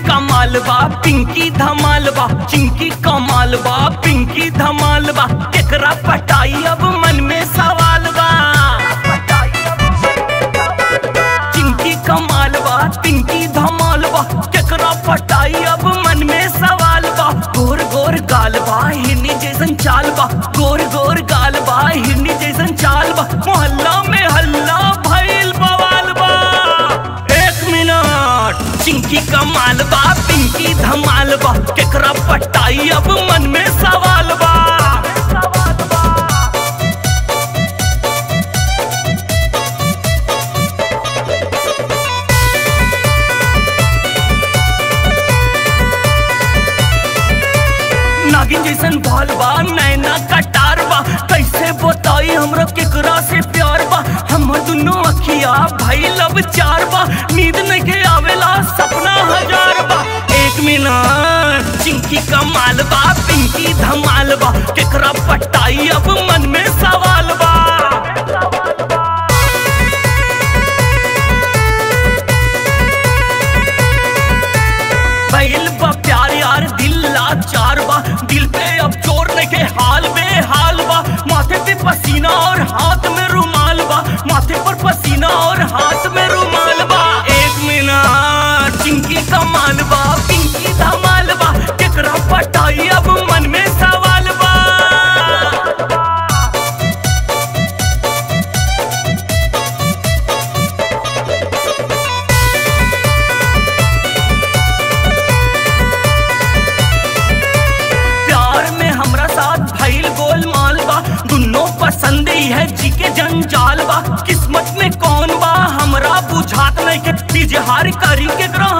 कमाल बा पिंकी धमाल बा चिंकी कमाल बा पिंकी धमाल बा केकरा पटाई अब मन में सवाल बा चिंकी कमाल बा पिंकी धमाल बा केकरा पटाई अब मन में सवाल बा गोर गोर गाल बा हिरनी जैसन चाल बा गोर गोर गाल बा हिरनी जैसन चाल बा मोहल्ला में हल्ला भइल बवाल बा एक मिनट चिंकी कमाल बा पिंकी धमाल बा केकरा पटाई अब मन में सवाल बा नागिन जैसन बाल बा नैना कटार बा कैसे बताई हमरा केकरा से प्यार बा हमर दुनो अखिया भाई लब चार बा नींद नहीं के आवेला सपना हजार बा एक मिनट चिंकी कमाल बा पिंकी धमाल बा केकरा पटाई अब मन में सवाल बा भइल बा प्यार यार दिल लाचार बा दिल पे अब चोर नहीं के हाल में हाल बा माथे पे पसीना और हाथ में रुमाल बा माथे पर पसीना और हाथ में रुमाल बा एक मिनट चिंकी कमाल बा पिंकी धमाल बा केकरा पटाई अब मन में सवाल बा प्यार में हमरा साथ भइल गोलमाल बा दुनो पसंद ही है जी के जंजाल बा किस्मत में कौन बा हमरा बुझात नहीं के इजहार करी के ग्रह